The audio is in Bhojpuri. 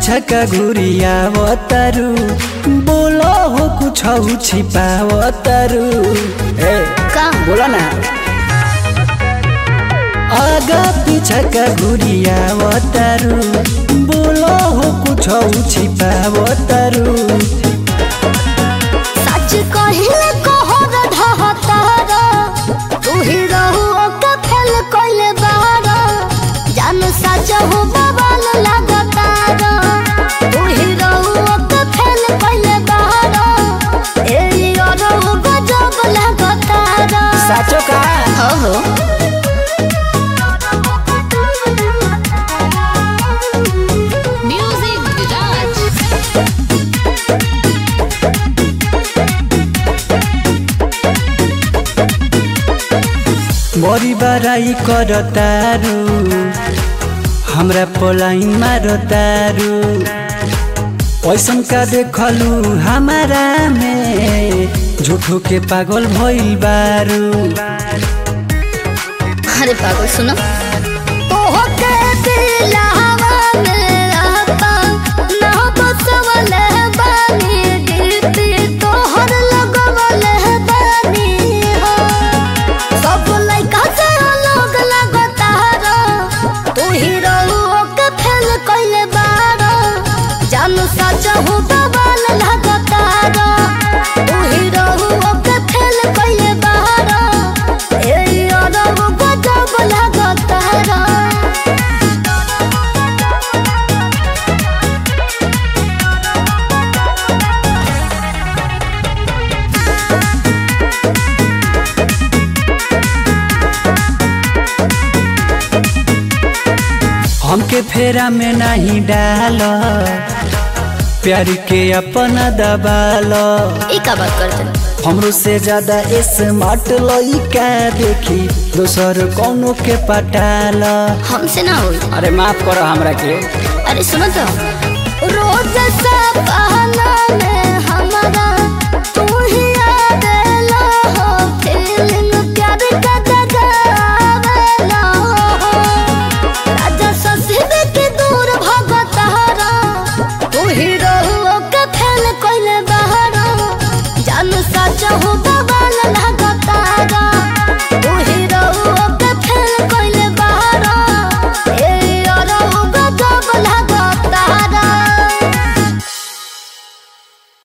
पीछा का घुरियावतारू बोलो हो कुछ छिपावतारू ए का बोला ना आगा पीछा का घुरियावतारू बोलो हो कुछ छिपावतारू सच कहिले कहर ढहतार तू ही रहू ओके फेल कइले बार जान सच हो बवाल लागतार तू ही रहू ओके फेल कइले बार ए अरहु गजब लागतार साचो का हो हो म्यूजिक विराज बड़ी बड़ाई करतारू हमरा पोलाइन मारतारू पैसन का देखलू हमारा में झूठो के पागल भइल बारू अरे पागल सुनो तोहके दिलावा में आता ना तो सवले बानी दीदी तोहर लगवले बानी हो सब लइका से अलग लगतार तू ही रहू के फेल कइले बार जानू सच हो बवाल लगतार तू ही रहू के फेल कइले बार ए अरब गजब लगतार हमके फेरा में नहीं डाल प्यार के अपना दबाल ई का बात करते हमरो से ज्यादा स्मार्ट लइका देखी दोसर कौनो के पटाल हमसे ना होई अरे माफ करो हमरा के अरे सुनो तो रोज से बहाना में हमारा तू ही आवेला हो फीलिंग प्यार का जगावेला हो राजा ससीब के दूर भगतारा तू ही रहू के फेल कइले बहारा जानू सच हो